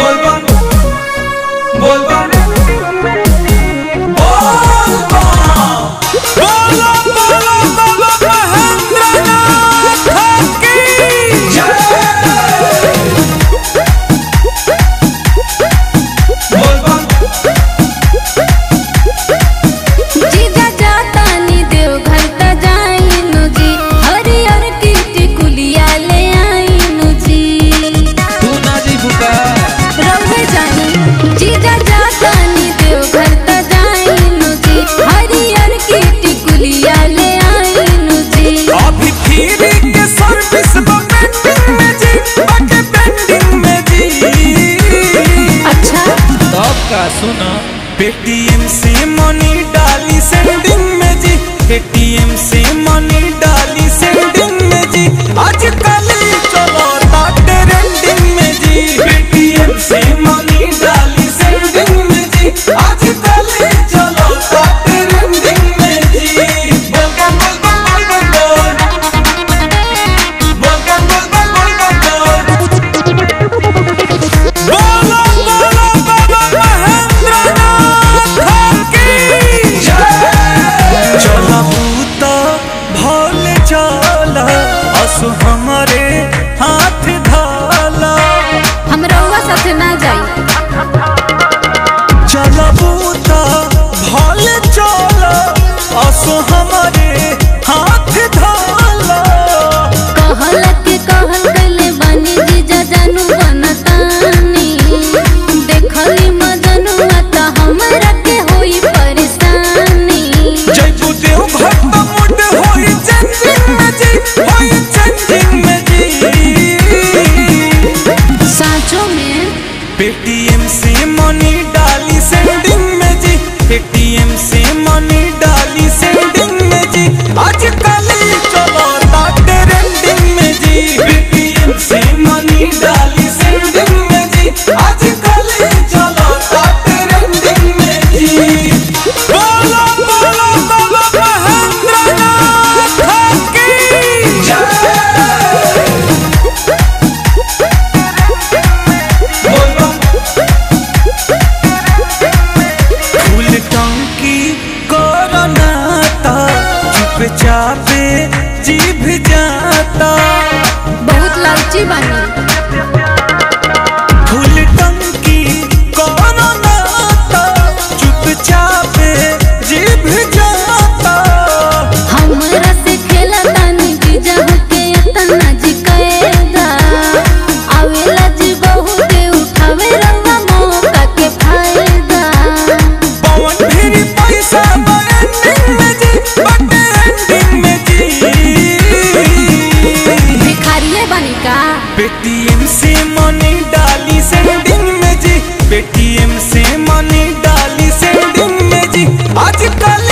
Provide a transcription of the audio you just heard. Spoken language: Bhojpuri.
बोलबम बोलबम बोलबम बोलो बोलो बाबा महेंद्रनाथ की बोलबम जीजा जातानी देवघर त जाइनु जी हरियर की टिकुलिया ले आइनु जी तू ना जी बुका रउवे जानी जीजा जातानी देवघर त जाइनु जी हरियर की टिकुलिया ले आइनु जी अभी फिर के सर्विस पेंडिंग में जी बाके पेंडिंग में जी अच्छा तब का सुना पेटीएम से मनी डाली सेंडिंग में जी पेटीएम से मनी डाली सेंडिंग में जी आजकल चलो ता ट्रेंडिंग में जी पेटीएम से मनी डाली सेंडिंग में जी आजकल चलो ता ट्रेंडिंग में जी बोलबम बोलबम बोलबम बोल बोलबम बोलबम बोलबम बोल बोलो बोलो बाबा महेंद्रनाथ की चला भूता भोले चला असु हमारे हाथ धाला हम रउवा साथे ना जाई चला बूता भोले चला असु हमारे हाथ धाला कहल के कहल गले बानी जीजा जानू बनतानी देखली मजनुआ त हमरा के होई परेशानी जयपू देव भक्त मुड होई चंदिंग में जी होई चंदिंग में जी साँचो में पेटीएम से मनी डाली सेंडिंग में जी पेटीएम से मनी डाली सेंडिंग में जी आजकल चलो ता ट्रेंडिंग में जी पेटीएम से मनी डाली सेंडिंग में जी आजकल चलो ता ट्रेंडिंग में जी बोलो बोलो बाबा महेंद्रनाथ की बोलबम फूल टंकी कोरोनाता चुपचापे जीभ जाता बहुत लालची बानी फूल टंकी कोरोनाता चुपचापे जीभ जाता हमरा से खेला तानी जीजा होके इतना जी कैदा आवेला जी बहुत उठावे रंगा मौका के फायदा पवन फिर पैसा एंडिंग में जी बट एंडिंग में जी भिखारिये बानी का पेटीएम से मनी डाली सेंडिंग में जी पेटीएम से मनी डाली सेंडिंग में जी आजकल